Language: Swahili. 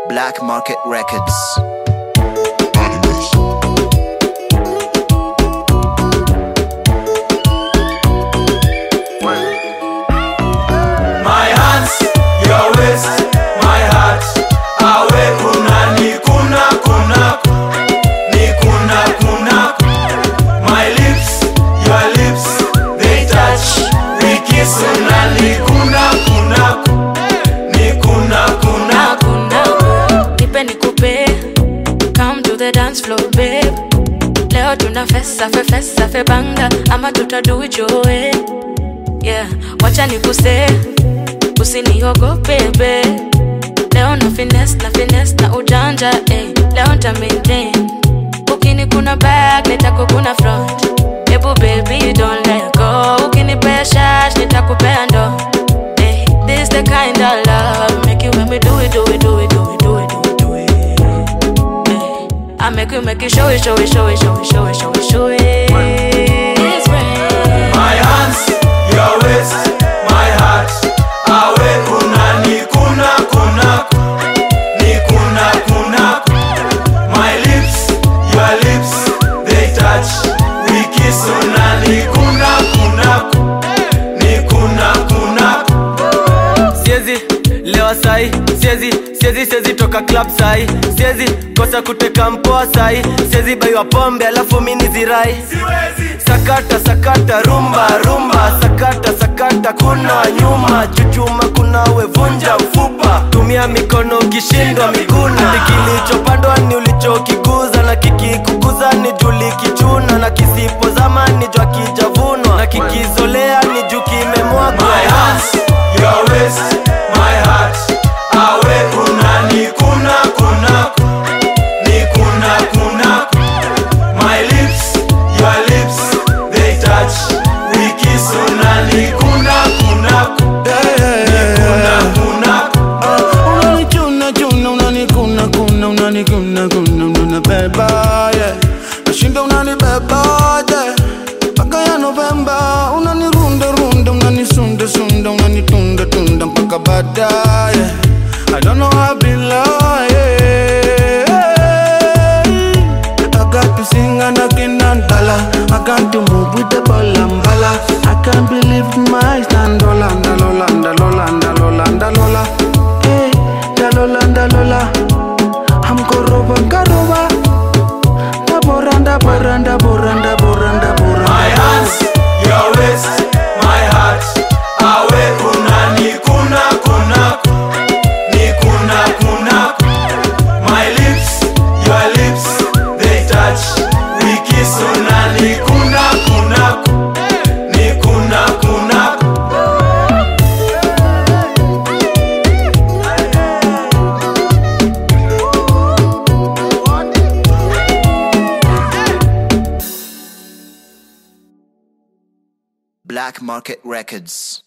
Black Market Records. My hands, your waist, my heart. Awe kuna ni kuna kuna ni kuna kuna. My lips, your lips, they touch. We kiss una ni kuna kuna ni kuna kuna. hakuna nipe nikupe come to the dance floor babe leo tuna fesa fe fesa fe banga ama tutaduijoe yeah wacha nikuse usiniogope be leo na fines na fines na ujanja eh. leo nta maintain ukini kuna back nitakukuna front ebu baby don't let go ukinipea shash nitakupea ndo eh. this the kind of love make you make me do it do it do it do it do it do it do it eh. I make you make you show it show it show it show it show it show it show it It's rain. My hands, your waist, my heart. Awe kuna ni kuna kuna ni kuna kuna. My lips, your lips, they touch. We kiss una ni kuna kuna ni kuna kuna. siezi lewa sai siezi siezi siezi toka club sai siezi kosa kuteka mpoa sai siezi baiwa pombe alafu mini zirai sakata sakata rumba rumba sakata sakata kuna nyuma chuchuma kuna wevunja mfupa tumia mikono ukishindwa miguna Ati kilichopandwa ni ulichokikuza na kikikuguza ni juli kichuna na kisipozama ni jwa kijavunwa na kikizolea ni juu kimemwagwa My hands, your waist, my heart. Awe kuna ni kuna kuna ni kuna kuna. My lips, your lips, they touch. We kiss una ni kuna kuna ni kuna kuna. unanichuna chuna unanikuna kuna unanikuna kuna unanibeba yeah. nashinda unanibeba yeah. mpaka ya Novemba unanirunda runda unanisunda sunda unanitunda tunda mpaka baadaye I don't know how I be lying I got to sing and I can't dollar I got to move with the ball and bala I can't believe my eyes Lola, lola, lola, lola, lola Hey, lola, lola I'm koroba, karoba Da boranda, boranda, boranda, boranda, boranda My hands, your waist, my heart. Awe kuna ni kuna kuna ni kuna kuna. My lips, your lips, they touch. We kiss una ni kuna kuna ni kuna kuna. Black Market Records.